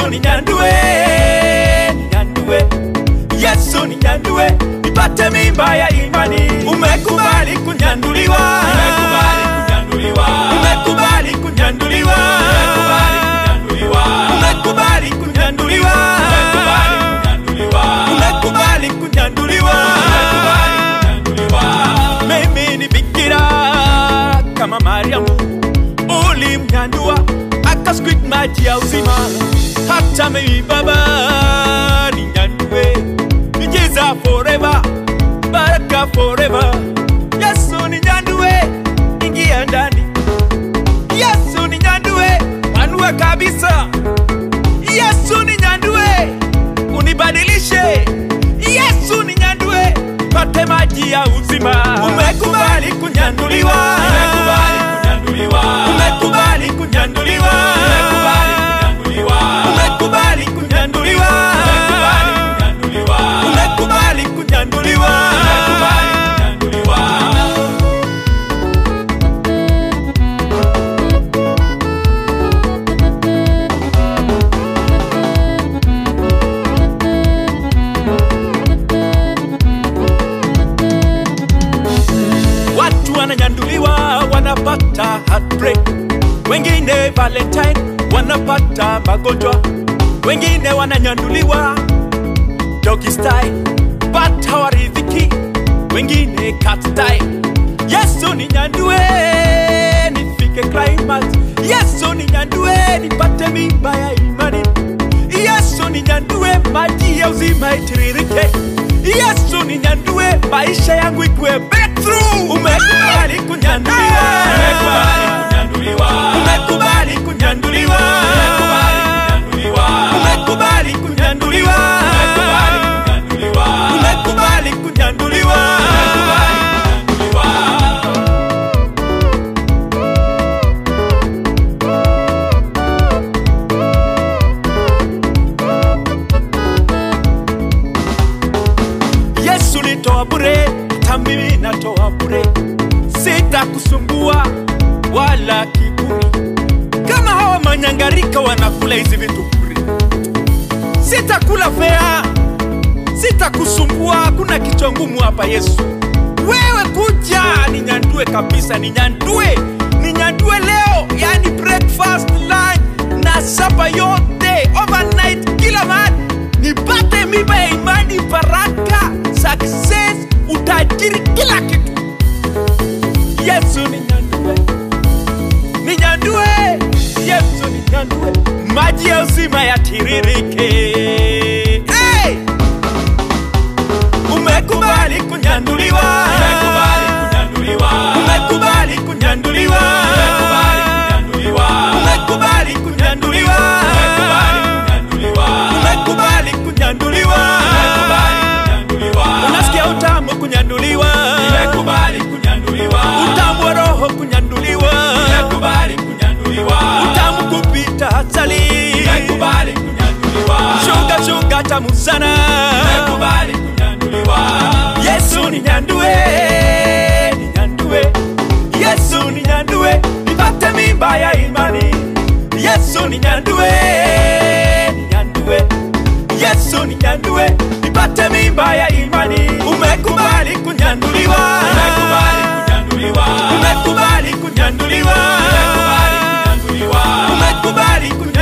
Yesu ninyandue, ninyandue, Yesu ninyandue, nipate mimba ya imani. Umekubali kunyanduliwa, Nimekubali kunyanduliwa. umekubali kunyanduliwa, Nimekubali kunyanduliwa. umekubali kunyanduliwa, Nimekubali kunyanduliwa. umekubali kunyanduliwa. Nimekubali kunyanduliwa. Mimi ni bikira kama Mariamu, ulimnyandua akasqueak maji ya uzima. Hata mimi Baba ninyandue, miujiza forever, baraka forever. Yesu ninyandue, ingia ndani. Yesu ninyandue, panua kabisa. Yesu ninyandue, unibadilishe. Yesu ninyandue, pate maji ya uzima. Umekubali kunyanduliwa, Nimekubali kunyanduliwa. umekubali kunyanduliwa, Nimekubali kunyanduliwa. umekubali kunyanduliwa, Nimekubali kunyanduliwa. umekubali kunyanduliwa. Nimekubali kunyanduliwa. Watu wananyanduliwa wanapata heartbreak, wengine Valentine wanapata magonjwa, wengine wananyanduliwa doggy style but hawaridhiki, wengine cat style. Yesu ninyandue nifike climax, Yesu ninyandue nipate mimba ya imani, Yesu ninyandue maji ya uzima itiririke, Yesu ninyandue maisha yangu ikuwe breakthrough. Umekubali kunyanduliwa, Nimekubali kunyanduliwa. umekubali kunyanduliwa, Nimekubali kunyanduliwa. umekubali kunyanduliwa, Nimekubali kunyanduliwa. umekubali kunyanduliwa. kunyanduliwa. Yesu nitoa bure, hata mimi natoa bure, sitakusumbua wala kiburi. Kama hawa manyangarika wanakula hizi vitu bure, sitakula fea, sitakusumbua. Hakuna kichwa ngumu hapa Yesu. Wewe kuja ninyandue kabisa, ninyandue, ninyandue leo, yani breakfast, lunch na sapa yote, overnight, kila mahali nipate mimba ya imani, baraka, success, utajiri, kila kitu. Yesu ninyandue, ninyandue, Yesu ninyandue, maji ya uzima yatiririke. Hey! Umekubali kunyanduliwa, Nimekubali kunyanduliwa. umekubali kunyanduliwa, Nimekubali kunyanduliwa. umekubali kunyanduliwa, Nimekubali kunyanduliwa. umekubali kunyanduliwa. Nimekubali kunyanduliwa. Unasikia utamu kunyanduliwa, Nimekubali kunyanduliwa. utamu wa roho kunyanduliwa, Nimekubali kunyanduliwa. utamu kupita asali, Nimekubali kunyanduliwa. shuga shuga tamu sana. Nimekubali kunyanduliwa. Yesu ninyandue, ninyandue, Yesu ninyandue, nipate mimba ya imani. Yesu ninyandue, ninyandue, Yesu ninyandue, nipate mimba ya imani. Umekubali kunyanduliwa, Nimekubali kunyanduliwa. umekubali kunyanduliwa, Nimekubali kunyanduliwa. umekubali kunyanduliwa.